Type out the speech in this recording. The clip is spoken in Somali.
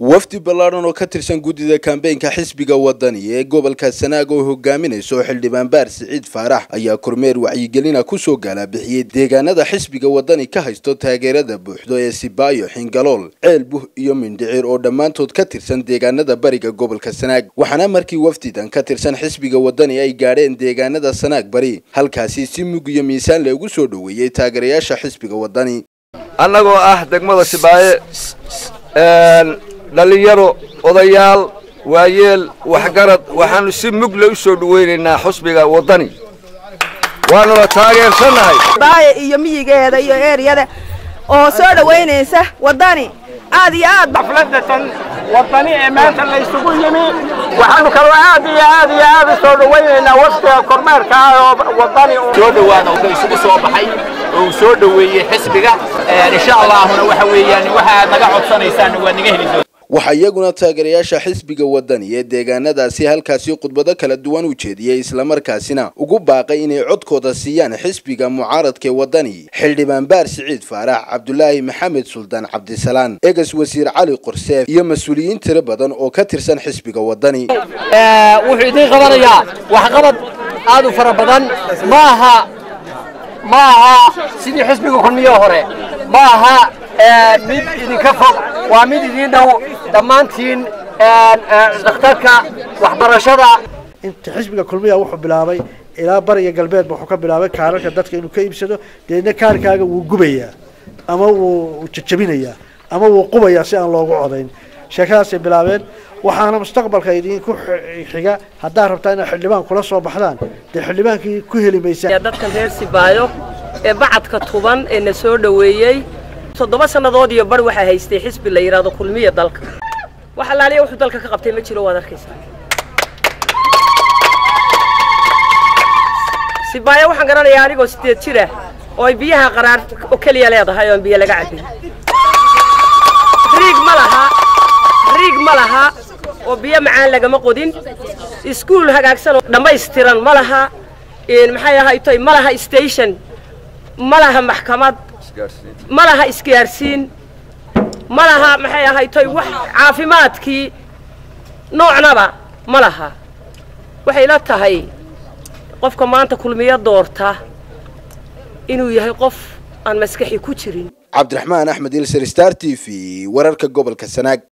wafdi ballaadhan oo ka tirsan guddida kambeynka xisbiga wadani ee gobolka sanaag oo hogaaminayso xildhibaan baar siciid faarax ayaa kormeer wacyigelina kusoo gaalabixiyey deegaanada xisbiga wadani ka haysto taageerada buuxdo ee sibaayo xingalool ceel buh iyo mindhicir oo dhammaantood ka tirsan deegaanada bariga gobolka sanaag waxaana markii wafdidan ka tirsan xisbiga wadani ay gaadheen deegaanada sanaag bari halkaasi si mug iyo miisaan loogu soo dhoweeyey taageerayaasha xisbiga wadani annagoo ah degmada sibaaye dhallinyaro odayaal waayeel waxgarad waxaanu si mugle u soo dhawaynaynaa xusbiga waddani waanuna taageersannahay baaye iyo miyigeeda iyo eeryada oo soo dhowaynaysa waddani aad iyo aad xafladatan waddani ee maanta la isugu yimi waxaanu kaloo aad iyo aad iyo aad u soo dhawaynaynaa wafdiga kormeerka ah oo waddani soo dhawaada wuxuu isugu soo baxay oo uu soo dhoweeyey xisbiga insha allahuna waxa weeyaan waxa aad naga codsanaysaan waa naga heli doontaa waxaa iyaguna taageerayaasha xisbiga wadani ee deegaanadaasi halkaasi khudbado kala duwan u jeediyey islamarkaasina ugu baaqay inay codkooda siiyaan xisbiga mucaaradkae wadani xildhibaan baar siciid faarax cabdulaahi maxamed suldaan cabdisalaan egas wasiir cali qorseef iyo mas-uuliyiin tiro badan oo ka tirsan xisbiga wadani wuxuu idiin qabanayaa waxqabad aad u fara badan ma aha ma aha sidii xisbiga kulmiyo hore ma aha mid idinka fog waa mid idiin dhow dhammaantiin dhakhtarka waxbarashada inta xisbiga kulmiya wuxuu bilaabay ilaa bariga galbeedba wuxuu ka bilaabay kaararka dadka inuu ka iibsado deedna kaarkaaga wuu gubayaa ama wuu jajabinayaa ama wuu qubayaa si aan loogu codayn sheekadaasay bilaabeen waxaana mustaqbalka idinku xiga haddaad rabtaa inaad xildhibaan kula soo baxdaan dee xildhibaankii ku heli maysaa dadkan reer sibaayo ee bacadka tuban ee na soo dhoweeyey toddoba sannadood iyo bar waxaa haystay xisbi la yidhaahdo kulmiya dalka wax allaaliya wuxuu dalka ka qabtay ma jiro waad arkaysaa sibaayo waxaan garanayaa anigoo sideed jira oo ay biyaha qaraar oo keliya leedahay oo aan biyo laga cabin riig ma laha riig ma laha oo biyo macaan lagama qodin iskuul hagaagsan oo dhammaystiran ma laha maxay ahaytoy ma laha station ma laha maxkamad ma laha isgaarsiin ma laha maxay ahaytoy wax caafimaadkii noocnaba ma laha waxay la tahay qofka maanta kulmiyo doorta inuu yahay qof aan maskaxi ku jirin cabdiraxmaan axmed ilser star t v wararka gobolka sanaag